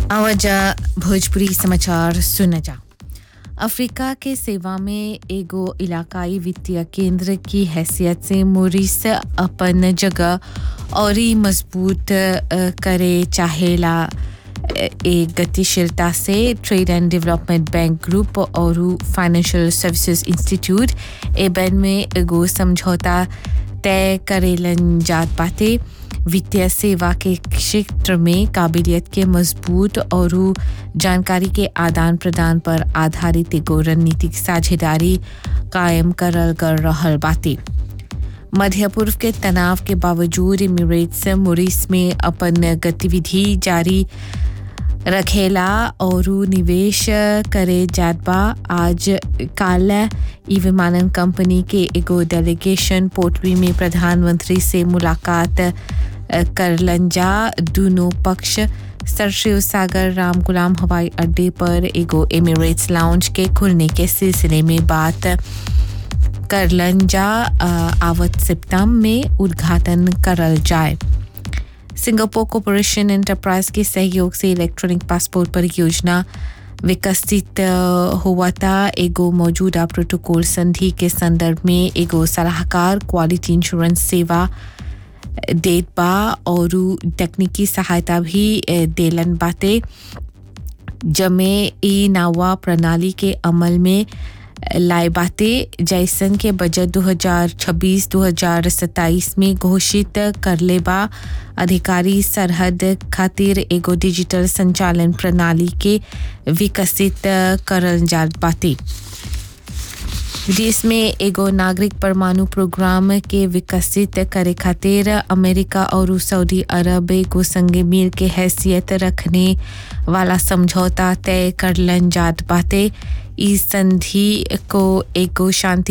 आवाजा भोजपुरी समाचार सुन जा अफ्रीका के सेवा में एगो इलाकाई वित्तीय केंद्र की हैसियत से मोरिस अपन जगह और ही मजबूत अ, करे चाहेला अ, एक गतिशीलता से trade and development bank group और फाइनेंशियल सर्विसेज इंस्टीट्यूट एबन में एगो समझौता तय करेलन जात बाटे वित्तीय सेवा के क्षेत्र में काबिलियत के मजबूत और जानकारी के आदान प्रदान पर आधारित एगो रणनीतिक साझेदारी कायम करल कर रहल बाटे मध्य पूर्व के तनाव के बावजूद इमिरेट्स मोरिस में अपन गतिविधि जारी रखेला और निवेश करे जात बा आज काल ई विमानन कंपनी के एगो डेलीगेशन पोर्टरी में प्रधानमंत्री से मुलाकात अ, करलन जा दोनों पक्ष सर शिव सागर राम गुलाम हवाई अड्डे पर एगो एमिरेट्स लाउंज के खुलने के सिलसिले में बात करलन जा अ, आवत सितंबर में उद्घाटन करल जाए सिंगापुर कॉरपोरेशन एंटरप्राइज के सहयोग से इलेक्ट्रॉनिक पासपोर्ट परियोजना विकसित अ, हुआ था एगो मौजूदा प्रोटोकॉल संधि के संदर्भ में एगो सलाहकार क्वालिटी इंश्योरेंस सेवा देत बा और तकनीकी सहायता भी अ, देलन बाटे जमे ई नावा प्रणाली के अमल में लाए बाते जैसन के बजट 2026-2027 में घोषित करले बा अधिकारी सरहद खातिर एगो डिजिटल संचालन प्रणाली के विकसित करल जात बाते विदेश में एगो नागरिक परमाणु प्रोग्राम के विकसित करे खातिर अमेरिका और सऊदी अरब एगो संगे मिल के हैसियत रखने वाला समझौता तय करलन जात बाटे इस संधि को एगो शांति